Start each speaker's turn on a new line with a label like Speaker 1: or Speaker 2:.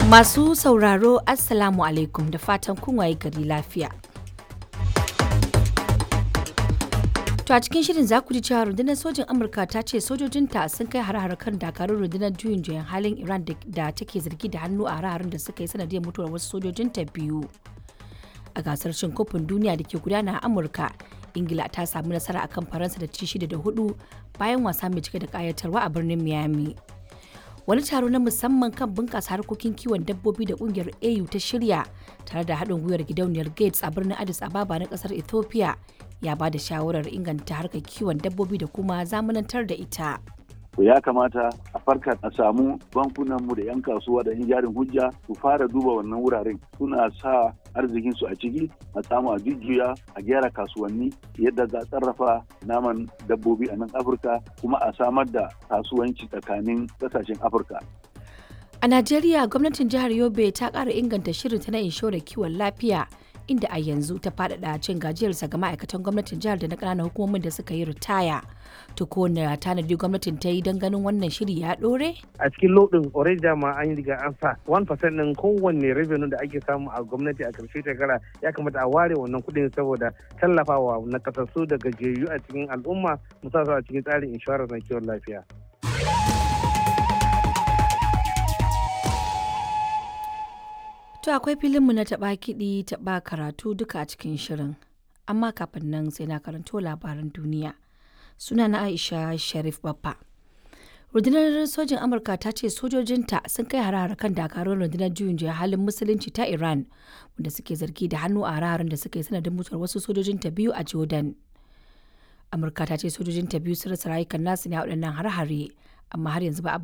Speaker 1: Masu sauraro Assalamu alaikum da fatan kun waye gari lafiya. To a cikin shirin za ku ji cewa rundunar sojin Amurka ta ce sojojinta sun kai har kan dakarun rundunar juyin juyan halin Iran da take zargi da hannu a hare da suka yi sanadiyar mutuwar wasu sojojinta biyu. A gasar cin kofin duniya da ke gudana a Amurka, Ingila ta samu nasara akan Faransa da ci shida da hudu bayan wasa mai cike da kayatarwa a birnin Miami. wani taro na musamman kan bunƙasa harkokin kiwon dabbobi da ƙungiyar au ta shirya tare da haɗin gwiwar gidauniyar gates a birnin addis ababa na ƙasar ethiopia ya ba da shawarar inganta harkar kiwon dabbobi da kuma zamanantar da ita
Speaker 2: ya kamata a farka a samu bankunanmu da 'yan kasuwa da 'yan jarin hujja su fara duba wannan wuraren suna sa arzikinsu a ciki a samu a jujjuya a gyara kasuwanni yadda za a sarrafa naman dabbobi a nan afirka kuma a samar da kasuwanci tsakanin kasashen afirka
Speaker 1: a najeriya gwamnatin jihar yobe ta ƙara inganta shirinta na inshorar kiwon lafiya inda a yanzu ta faɗaɗa cin gajiyarsa ga ma'aikatan gwamnatin jihar da na ƙananan hukumomin da suka yi ritaya. To ko na tanadi gwamnatin ta yi don ganin wannan shiri ya ɗore?
Speaker 3: A cikin lodin already dama an yi riga an sa 1% ɗin kowanne revenue da ake samu a gwamnati a ƙarshe shekara ya kamata a ware wannan kuɗin saboda tallafawa na kasassu da gajiyayyu a cikin al'umma musamman a cikin tsarin inshorar na kiwon lafiya.
Speaker 1: To akwai filinmu na taɓa kiɗi taɓa karatu duka a cikin shirin. Amma kafin nan sai na karanto labaran duniya. Suna na Aisha Sharif Baffa. Rundunar sojin Amurka ta ce sojojinta sun kai hare kan dakarun rundunar juyin juya halin musulunci ta Iran wanda suke zargi da hannu a hare da suka yi sanadin mutuwar wasu sojojinta biyu a Jordan. Amurka ta ce sojojinta biyu sun rasa rayukan nasu ne a waɗannan hare-hare amma har yanzu ba a